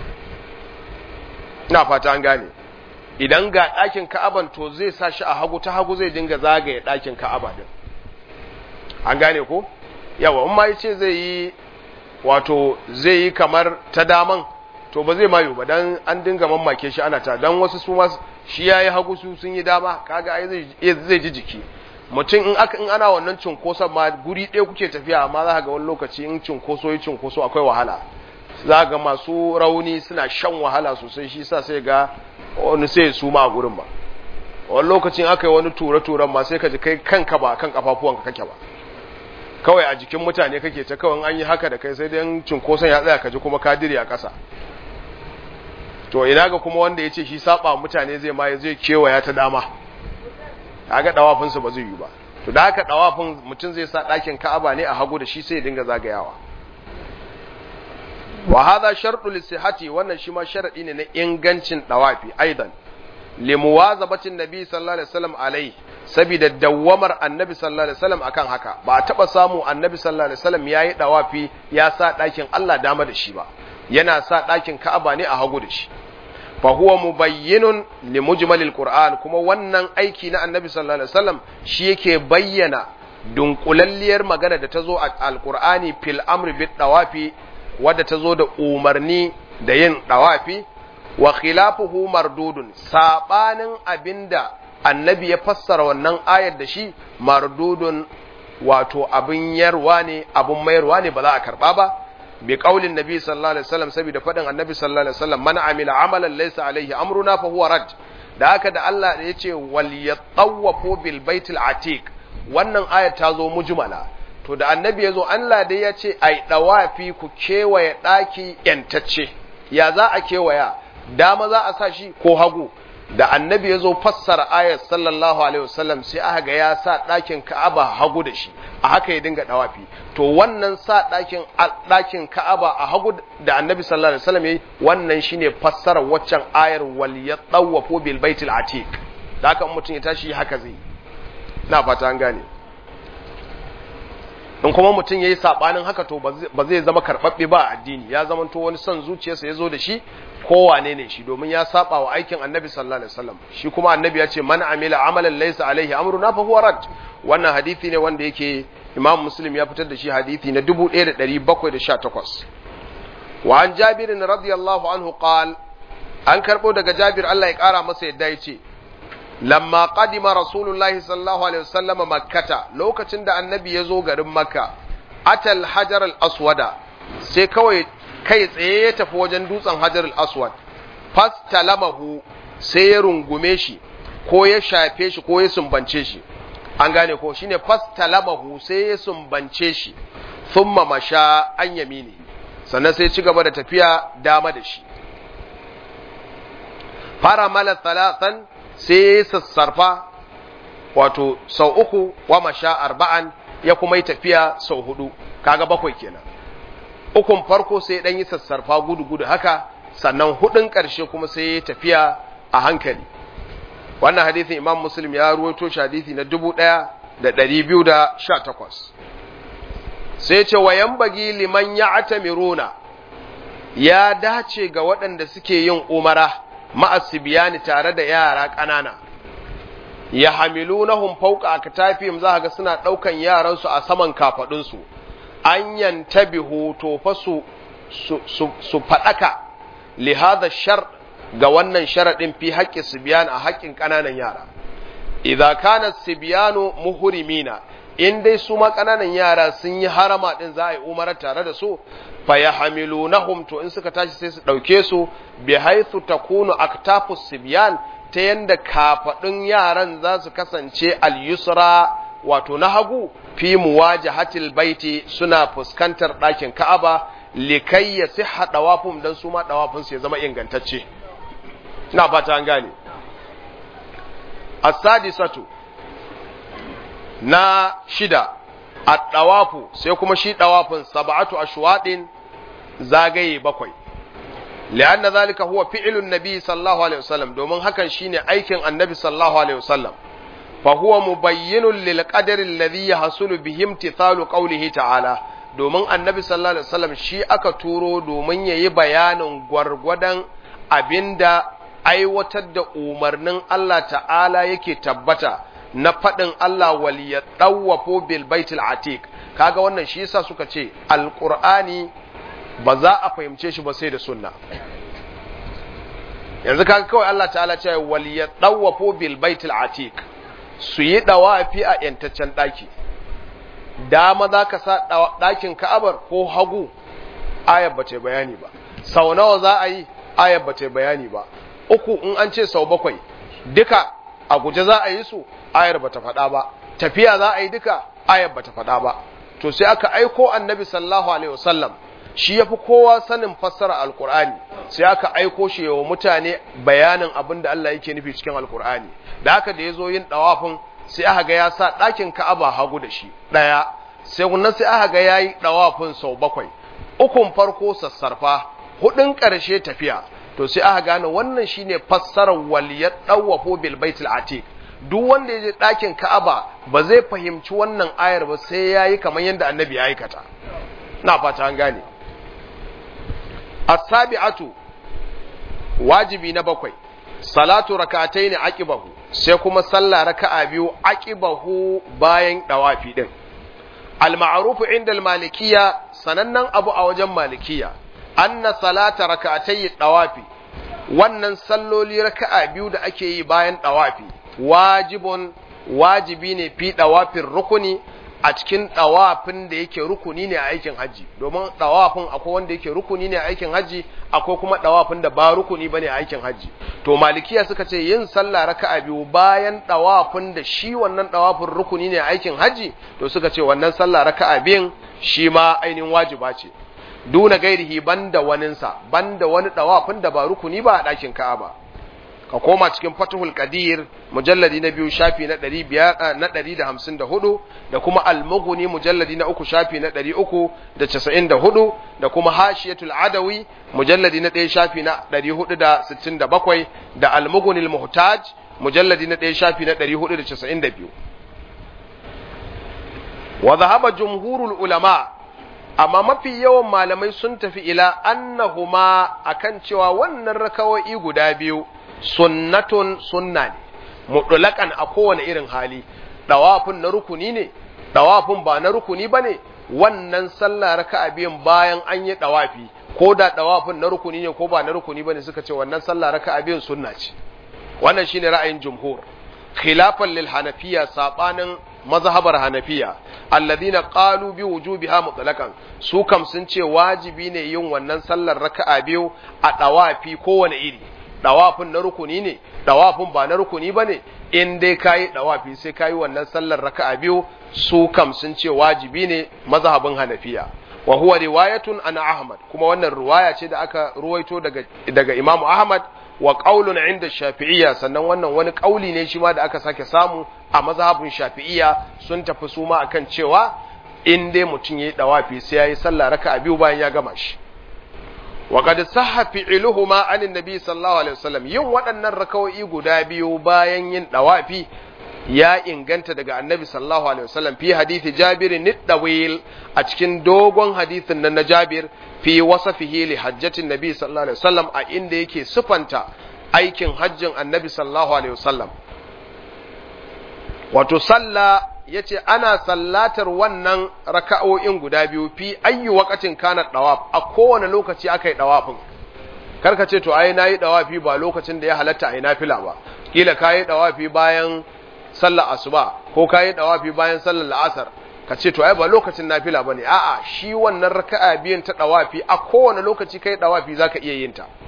ina fata an gane idan ga ɗakin Ka'aban to zai sa shi a hagu ta hagu zai dinga zagaye ɗakin Ka'aba din an gane ko yawa in ma yace zai yi wato zai yi kamar ta daman to ba zai mayu ba dan an dinga mamake shi ana ta dan wasu su ma shi yayi hagu su sun yi dama kaga ai zai zai ji jiki mutum in aka in ana wannan cunkoson ma guri ɗaya kuke tafiya amma za ka ga wani lokaci in cunkoso yi cunkoso akwai wahala za ga masu rauni suna shan wahala sosai shi sa sai ga wani sai su ma a gurin ba wani lokacin aka yi wani ture-turen ma sai ka ji kai kanka ba kan kafafuwanka kake ba kawai a jikin mutane kake ta kawai an yi haka da kai sai dai cunkoson ya tsaya ka ji kuma kadiri a ƙasa to ina ga kuma wanda ya ce shi saba mutane zai ma zai kewaya ta dama kaga dawafinsa ba zai yi ba to da haka dawafin mutum zai sa ɗakin ka'aba ne a hagu da shi sai ya dinga zagayawa wa hadha shartu lisihati wannan shi ma sharadi ne na ingancin dawafi aidan limuwazabatin nabi sallallahu alaihi wasallam alai saboda dawwamar annabi sallallahu alaihi wasallam akan haka ba a taba samu annabi sallallahu alaihi wasallam yayi dawafi ya sa ɗakin Allah dama da shi ba yana sa ɗakin Ka'aba ne a hagu da shi fa huwa mubayyinun li mujmalil qur'an kuma wannan aiki na annabi sallallahu alaihi wasallam shi yake bayyana dunkulalliyar magana da ta zo a alqur'ani fil amri bit dawafi wadda ta zo da umarni da yin dawafi wa khilafuhu mardudun sabanin abinda annabi ya fassara wannan ayar da shi mardudun wato abin yarwa ne abin mayarwa ne ba za a karba ba bi qaulin nabi sallallahu alaihi wasallam saboda fadin annabi sallallahu alaihi wasallam man amila amalan laysa alaihi amruna fa huwa rad da haka da Allah ya ce wal yatawafu bil baitil atiq wannan ayar ta zo mujmala to da annabi ya zo Allah dai ya ce ai dawafi ku kewaye daki yantacce ya za a kewaya dama za a sa shi ko hagu da annabi ya zo fassara ayat sallallahu alaihi wasallam sai aka ga ya sa ɗakin ka'aba hagu da shi a haka ya dinga dawafi to wannan sa ɗakin ɗakin ka'aba a hagu da annabi sallallahu alaihi wasallam yayi wannan shine fassara waccan ayar wal yatawafu bil baitil atiq da haka mutum ya tashi haka zai na fata an gane in kuma mutum ya yi saɓanin haka to ba zai zama karɓaɓɓe ba a addini ya zama to wani son zuciyarsa ya zo da shi kowane ne shi domin ya saba wa aikin annabi sallallahu alaihi wasallam shi kuma annabi ya ce man amila amalan laysa alaihi amruna fa huwa rad wannan hadisi ne wanda yake imam muslim ya fitar da shi hadisi na 1718 wa an jabir radiyallahu anhu qal an karbo daga jabir Allah ya kara masa yadda ya ce lamma qadima rasulullahi sallallahu alaihi wasallam makkata lokacin da annabi ya zo garin makka atal hajar al aswada sai kawai kai tsaye ya tafi wajen dutsen hajar al aswad fastalamahu sai ya rungume shi ko ya shafe shi ko ya sumbance shi an gane ko shine fastalamahu sai ya sumbance shi thumma masha an yamini sannan sai ci gaba da tafiya dama da shi faramala thalathan sai ya yi sassarfa wato sau uku wa masha arba'an ya kuma yi tafiya sau hudu kaga bakwai kenan ukun farko sai dan yi sassarfa gudu gudu haka sannan hudun karshe kuma sai ya tafiya a hankali wannan hadisin imam muslim ya ruwaito shi hadisi na dubu ɗaya da ɗari biyu da sha takwas sai ce wa bagi liman ya atamiruna ya dace ga waɗanda suke yin umara ma'asibiyani tare da yara ƙanana ya hamilunahum fauka a katafiyim za ga suna ɗaukan yaransu a saman kafaɗinsu an yantabihu to fa su su faɗaka li hadha shar ga wannan sharaɗin fi haƙƙin sibiyan a haƙƙin ƙananan yara idza kana sibiyanu muhrimina in dai su ma ƙananan yara sun yi harama din za a yi umara tare da su fa yahmilunahum to in suka tashi sai su ɗauke su bi haythu takunu aktafus sibyan ta yanda kafaɗin yaran za su kasance al-yusra wato na hagu fi muwajahatil baiti suna fuskantar ɗakin Ka'aba likai ya siha dawafum dan su ma dawafin su ya zama ingantacce ina fata an gane as-sadisatu na shida at-dawafu sai kuma shi dawafin sab'atu ashwadin zagaye bakwai li'anna zalika huwa fi'lun nabi sallallahu alaihi wasallam domin hakan shine aikin annabi sallallahu alaihi wasallam fa huwa mubayyinun lil qadari alladhi yahsulu bihi imtithalu qawlihi ta'ala domin annabi sallallahu alaihi wasallam shi aka turo domin yayi bayanin gwargwadon abinda aiwatar da umarnin Allah ta'ala yake tabbata na faɗin Allah wal yadawwafu bil baitil atiq kaga wannan shi yasa suka ce alqur'ani ba za a fahimce shi ba sai da sunna yanzu kaga kawai Allah ta'ala ce wal yadawwafu bil baitil atiq su yi dawafi a yantaccen daki dama za ka sa ɗakin ka'abar ko hagu ayar ba ce bayani ba sau nawa za a yi ayar ba ce bayani ba uku in an ce sau bakwai duka a guje za a yi su ayar ba ta faɗa ba tafiya za a yi duka ayar ba ta faɗa ba to sai aka aiko annabi sallallahu alaihi wasallam shi ya fi kowa sanin fassara alkur'ani sai aka aiko shi wa mutane bayanin abin da Allah yake nufi cikin alkur'ani da haka da ya zo yin ɗawafin sai aka ga ya sa ɗakin ka'aba hagu da shi ɗaya sai wannan sai aka ga ya yi ɗawafin sau bakwai ukun farko sassarfa hudun ƙarshe tafiya to sai aka gane wannan shine fassarar waliyar ɗawafo bil baitul atiq duk wanda ya je ɗakin ka'aba ba zai fahimci wannan ayar ba sai ya yi kamar yadda annabi ya aikata na fata an gane as-sabi'atu wajibi na bakwai salatu rak'atayn aqibahu sai kuma sallah raka'a biyu aqibahu bayan dawafi din al-ma'ruf inda al-malikiyya sanannan abu a wajen malikiyya anna salata rak'atay dawafi wannan salloli raka'a biyu da ake yi bayan dawafi wajibun wajibi ne fi dawafin rukuni a cikin ɗawafin da yake rukuni ne a aikin hajji domin ɗawafin akwai wanda yake rukuni ne a aikin hajji akwai kuma ɗawafin da ba rukuni bane a aikin hajji to malikiya suka ce yin sallah raka'a biyu bayan ɗawafin da shi wannan ɗawafin rukuni ne a aikin hajji to suka ce wannan sallah raka'a biyun shi ma ainihin wajiba ce duna gairihi banda waninsa banda wani ɗawafin da ba rukuni ba a ɗakin ka'aba ka koma cikin fatihul qadir mujalladi na biyu shafi na ɗari biyar na ɗari da hamsin da hudu da kuma almuguni mujalladi na uku shafi na ɗari uku da casa'in da hudu da kuma hashiyatul adawi mujalladi na ɗaya shafi na ɗari hudu da sittin da bakwai da almuguni muhtaj mujalladi na ɗaya shafi na ɗari hudu da casa'in da biyu wa zahaba jumhurul ulama amma mafi yawan malamai sun tafi ila annahuma akan cewa wannan rakawo'i guda biyu sunnatun sunna ne mutulakan a kowane irin hali dawafin na rukuni ne dawafin ba na rukuni bane wannan sallah raka'a biyan bayan an yi dawafi ko da dawafin na rukuni ne ko ba na rukuni bane suka ce wannan sallah raka'a biyan sunna ce wannan shine ra'ayin jumhur khilafan lil hanafiya sabanin mazhabar hanafiya alladhina qalu bi wujubiha mutlaqan su kam sun ce wajibi ne yin wannan sallar raka'a biyu a dawafi kowane iri dawafin na rukuni ne dawafin ba na rukuni bane in dai kayi dawafi sai kayi wannan sallar raka'a biyu su kam sun ce wajibi ne mazhabin hanafiya wa huwa riwayatun ana ahmad kuma wannan riwaya ce da aka ruwaito daga daga imamu ahmad wa qaulun inda shafi'iyya sannan wannan wani kauli ne shi ma da aka sake samu a mazhabin shafi'iyya sun tafi su ma akan cewa in dai mutum yayi dawafi sai yayi sallah raka'a biyu bayan ya gama shi wa qad sahha fi'luhuma anin nabi sallallahu alaihi wasallam yin waɗannan raka'o'i guda biyu bayan yin dawafi ya inganta daga annabi sallallahu alaihi wasallam fi hadithi jabir nidawil a cikin dogon hadithin nan na jabir fi wasafihi li hajjatin nabi sallallahu alaihi wasallam a inda yake sufanta aikin hajjin annabi sallallahu alaihi wasallam wato salla yace ana sallatar wannan raka'o'in guda biyu fi ayyu waqatin kana dawaf a kowane lokaci aka yi dawafin karka ce to ai nayi dawafi ba lokacin da ya halatta ai nafila ba kila kayi dawafi bayan sallar asuba ko kayi dawafi bayan sallar la'asar ka ce to ai ba lokacin nafila bane a'a shi wannan raka'a biyan ta dawafi a kowane lokaci kai dawafi zaka iya yin ta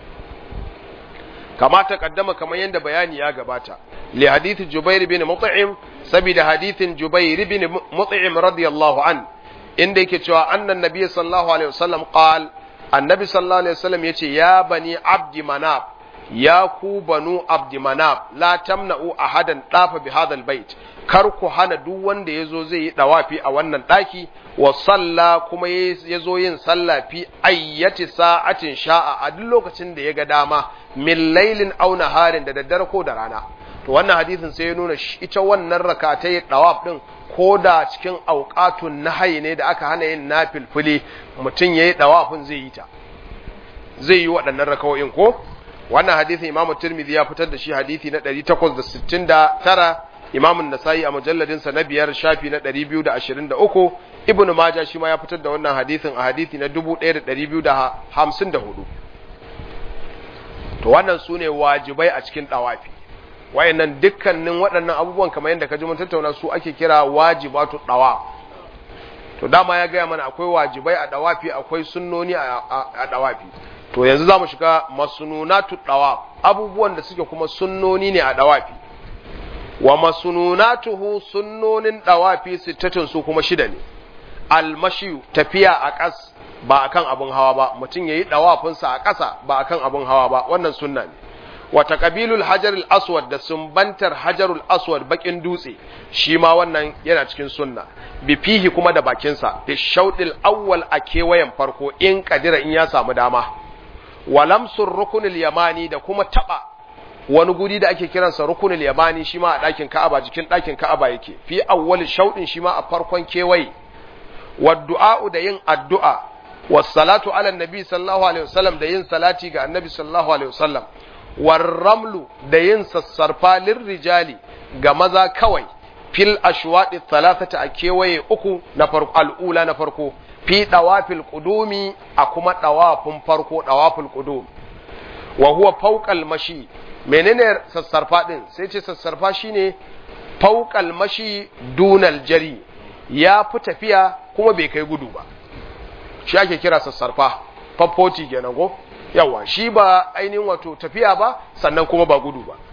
kama ta kaddama kamar yadda bayani ya gabata li hadith Jubair bin Mut'im saboda hadithin Jubair bin Mut'im radiyallahu an inda yake cewa annan nabiy sallallahu alaihi wasallam qal annabi sallallahu alaihi wasallam yace ya bani abdi manab ya ku banu abdi manab la tamna'u ahadan dafa bi hadal bait kar ku hana duk wanda yazo zai yi dawafi a wannan daki wa salla kuma yazo yin sallah fi ayyati sa'atin sha'a a duk lokacin da ya ga dama min lailin aw naharin da daddare ko da rana to wannan hadisin sai ya nuna ita wannan rakatai dawaf din ko da cikin auqatun nahyi ne da aka hana yin nafilfili mutum yayi dawafin zai yi ta zai yi waɗannan rakawoyin ko wannan hadisin Imam Tirmidhi ya fitar da shi hadisi na 869 Imam Nasa'i a mujalladin sa na biyar shafi na 223 Ibn Majah shi ma ya fitar da wannan hadisin a hadisi na 1254 to wannan sune wajibai a cikin dawafi wayannan dukkanin waɗannan abubuwan kamar yadda ka ji mun tattauna su ake kira wajibatu dawaf to dama ya gaya mana akwai wajibai a dawafi akwai sunnoni a dawafi to yanzu za mu shiga masununatu dawaf abubuwan da suke kuma sunnoni ne a dawafi wa masununatuhu sunnonin dawafi sittatun su kuma shida ne almashiyu tafiya a ƙas ba akan abin hawa ba mutum yayi dawafinsa a ƙasa ba akan abin hawa ba wannan sunna ne wa taqabilul hajarul aswad da sumbantar hajarul aswad bakin dutse shi ma wannan yana cikin sunna bi fihi kuma da bakinsa bi shaudil awwal a kewayen farko in kadira in ya samu dama walamsur rukunil yamani da kuma taba wani guri da ake kiransa rukunil yamani shi ma a ɗakin ka'aba jikin ɗakin ka'aba yake fi awwal shaudin shi ma a farkon kewaye wa du'a'u da yin addu'a was salatu ala nabi sallallahu alaihi wasallam da yin salati ga annabi sallallahu alaihi wasallam war ramlu da yin sassarfa rijali ga maza kawai fil ashwadi thalathata a kewaye uku na farko al'ula na farko fi dawafil qudumi a kuma dawafin farko dawafil qudum wa huwa fawqal mashi menene sassarfa din sai ce sassarfa shine fawqal mashi dunal jari ya fi tafiya kuma bai kai gudu ba shi ake kira sassarfa faffoti kenan ko yawa shi ba ainihin wato tafiya ba sannan kuma ba gudu ba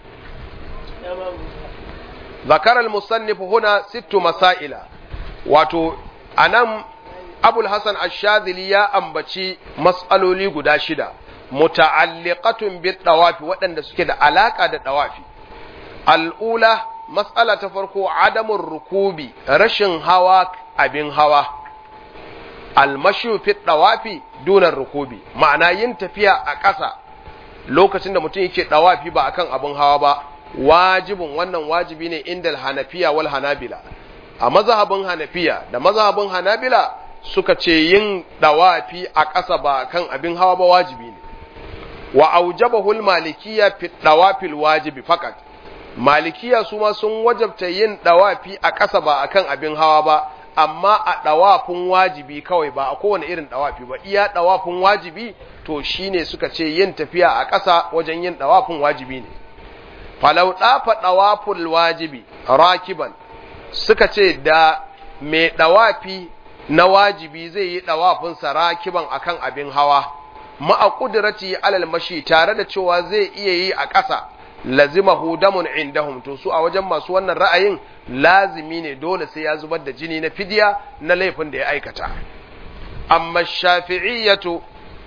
ذكر المصنف هنا ست مسائل wato anan abul hasan ash-shadhili ya ambaci mas'aloli guda shida muta'alliqatun bit tawafi waɗanda suke da alaka da tawafi al'ula mas'ala ta farko adamun rukubi rashin hawa abin hawa almashu fi tawafi dunar rukubi ma'ana yin tafiya a ƙasa lokacin da mutum yake tawafi ba akan abin hawa ba wajibin wannan wajibi ne inda hanafiya wal hanabila a mazhabin hanafiya da mazhabin hanabila suka ce yin dawafi a ƙasa ba kan abin hawa ba wajibi ne wa aujabahu malikiya fi dawafil wajibi fakat malikiya su ma sun wajabta yin dawafi a ƙasa ba akan abin hawa ba amma a dawafin wajibi kawai ba a kowane irin dawafi ba iya dawafin wajibi to shine suka ce yin tafiya a ƙasa wajen yin dawafin wajibi ne falau ɗafa ɗawaful wajibi rakiban suka ce da mai ɗawafi na wajibi zai yi ɗawafinsa rakiban akan abin hawa ma'a ƙudurati alal mashi tare da cewa zai iya yi a ƙasa lazimahu damun indahum to su a wajen masu wannan ra'ayin lazimi ne dole sai ya zubar da jini na fidiya na laifin da ya aikata amma shafi'iyyatu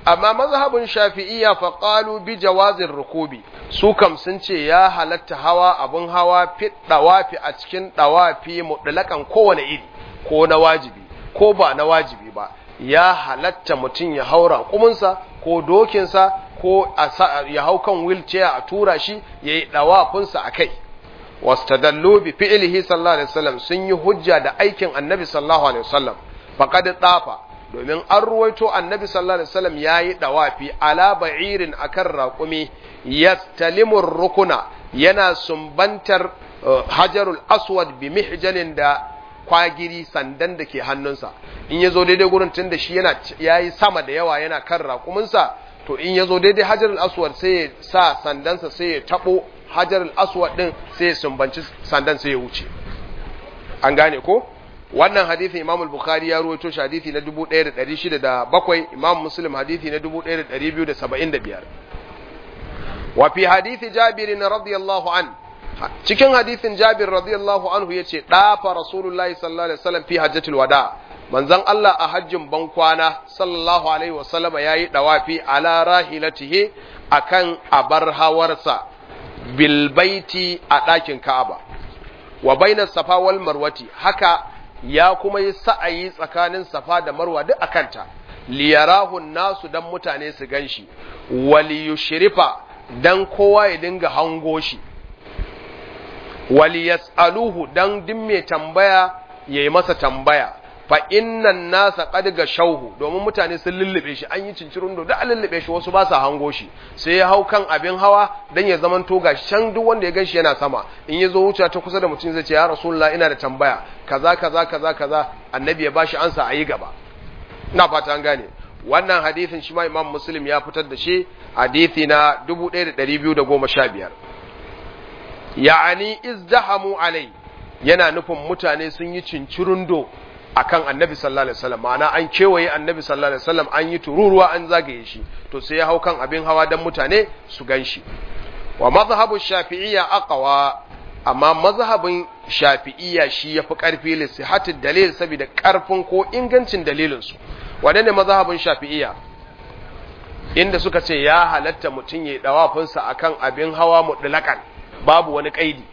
amma mazhabin shafi'iyya fa qalu bi jawazir rukubi su kam sun ce ya halatta hawa abun hawa fi dawafi a cikin dawafi mutlaqan kowane iri ko na wajibi ko ba na wajibi ba ya halatta mutum ya haura kuminsa ko dokinsa ko ya hau kan wheelchair a tura shi yayi dawafinsa akai wastadallu bi fi'lihi sallallahu alaihi wasallam sun yi hujja da aikin annabi sallallahu alaihi wasallam faqad dafa domin an ruwaito annabi sallallahu alaihi wasallam yayi dawafi ala ba'irin akan raƙumi yastalimur rukuna yana sumbantar hajarul aswad bi mihjanin da kwagiri sandan da ke hannunsa in yazo daidai gurin tun da shi yana yayi sama da yawa yana kan raƙuminsa to in yazo daidai hajarul aswad sai ya sa sandansa sai ya tabo hajarul aswad din sai ya sumbanci sandan sai ya wuce an gane ko wannan hadisin Imam al-Bukhari ya ruwaito shi hadisi na 1607 Imam Muslim hadisi na 1275 wa fi hadisi Jabir radiyallahu an cikin hadisin Jabir radiyallahu anhu yace dafa Rasulullahi sallallahu alaihi wasallam fi hajjatul wada manzon Allah a hajjin ban kwana sallallahu alaihi wasallama yayi dawafi ala rahilatihi akan abar hawarsa bil baiti a ɗakin Ka'aba wa bainas safa wal marwati haka ya kuma yi sa'ayi tsakanin safa da marwa duk a kanta, liyarahun nasu don mutane su gan shi, waliyushirifa don kowa ya dinga hango shi, waliyas'aluhu don din mai tambaya ya yi masa tambaya, fa innan nasa ƙadga shauhu domin mutane sun lullube shi an yi cincirin da an lullube shi wasu ba sa hango shi sai ya hau kan abin hawa don ya zaman toga can duk wanda ya gan shi yana sama in ya zo wuce ta kusa da mutum zai ce ya rasulullah ina da tambaya kaza kaza kaza kaza annabi ya bashi ansa a yi gaba ina fata an gane wannan hadisin shi ma imam muslim ya fitar da shi hadisi na 1215 ya'ani izdahamu alai yana nufin mutane sun yi cincirundo akan annabi sallallahu alaihi wasallam ma'ana an kewaye annabi sallallahu alaihi wasallam an yi tururuwa an zagaye shi to sai ya hau kan abin hawa dan mutane su ganshi wa mazhabu shafi'iyya aqwa amma mazhabin shafi'iyya shi yafi karfi li sihhatid dalil saboda karfin ko ingancin dalilin su wadanne mazhabin shafi'iyya inda suka ce ya halatta mutun yayi dawafin sa akan abin hawa mutlaqan babu wani kaidi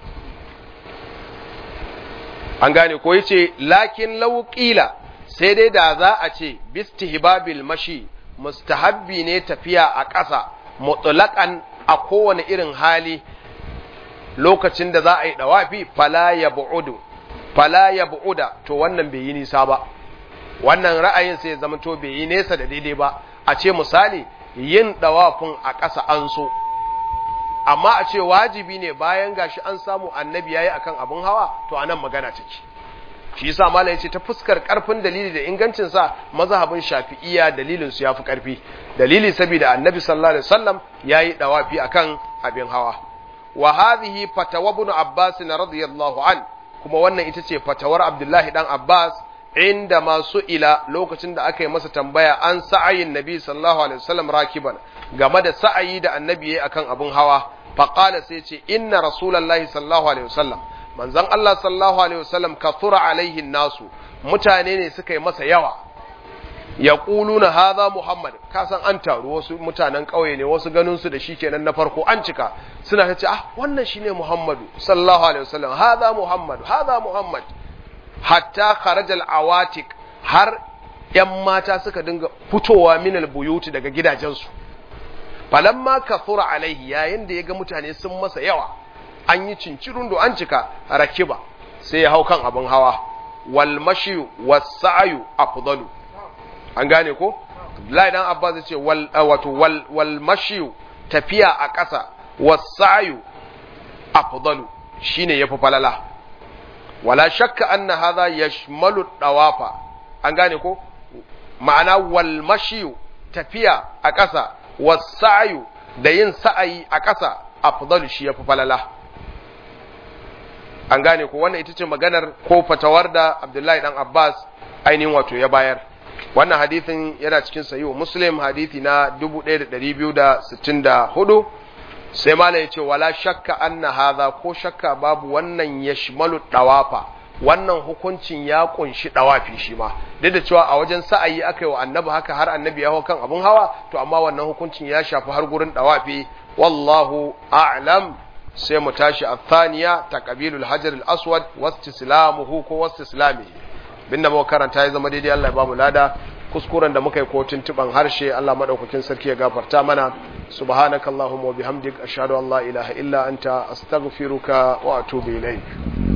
an gane ko yace lakin law qila sai dai da za a ce bistihbabil mashi mustahabbi ne tafiya a ƙasa mutlaqan a kowane irin hali lokacin da za a yi dawafi fala yab'udu fala yab'uda to wannan bai yi nisa ba wannan ra'ayin sai zama to bai yi nesa da daidai ba a ce misali yin dawafin a ƙasa an so amma a ce wajibi ne bayan gashi an samu annabi yayi akan abun hawa to anan magana take shi yasa malai yace ta fuskar karfin dalili da ingancin sa mazhabin shafi'iyya dalilin su yafi karfi dalili saboda annabi sallallahu alaihi wasallam yayi dawafi akan abin hawa wa hadhihi fatawa ibn abbas radiyallahu an kuma wannan ita ce fatawar abdullahi dan abbas inda masu ila lokacin da aka yi masa tambaya an sa'ayin nabi sallallahu alaihi wasallam rakiban game da sa'ayi da annabi yayi akan abun hawa faqala sai ce inna rasulullahi sallallahu alaihi wasallam manzon Allah sallallahu alaihi wasallam kathura alaihi nasu mutane ne suka yi masa yawa yaquluna hadha muhammad ka san an taru wasu mutanen kauye ne wasu ganin su da shi kenan na farko an cika suna ta ce ah wannan shine muhammadu sallallahu alaihi wasallam hadha muhammad hadha muhammad hatta kharajal awatik har ‘yan mata suka dinga fitowa minal buyuti daga gidajensu. Falamma kathura alaihi yayin da ya ga mutane sun masa yawa, an yi cincirin da an cika rakiba sai ya hau kan abin hawa, wal mashiyu wasa'ayu afdalu. An gane ko? Abdullahi dan Abbas ya ce wato wal mashiyu tafiya a ƙasa wasa'ayu afdalu shine yafi falala. wala shakka anna hadha yashmalu dawafa an gane ko ma'ana wal mashiyu tafiya a ƙasa wasa'yu da yin sa'ayi a ƙasa afdalu shi yafi falala an gane ko wannan ita ce maganar ko fatawar da Abdullahi dan Abbas ainihin wato ya bayar wannan hadithin yana cikin sahihu Muslim hadithi na 1264 sai malam yace wala shakka anna hadha ko shakka babu wannan yashmalu dawafa wannan hukuncin ya kunshi dawafi shi ma duk da cewa a wajen sa'ayi aka yi wa annabi haka har annabi ya hau kan abun hawa to amma wannan hukuncin ya shafi har gurin dawafi wallahu a'lam sai mu tashi a thaniya taqabilul hajar al-aswad wastislamuhu ko wastislamihi binda muka karanta ya zama daidai Allah ya bamu lada kuskuren da muka yi ko tuntuban harshe Allah madaukakin sarki ya gafarta mana subhanakallahumma wa bihamdik ashhadu an la ilaha illa anta astaghfiruka wa atubu ilaik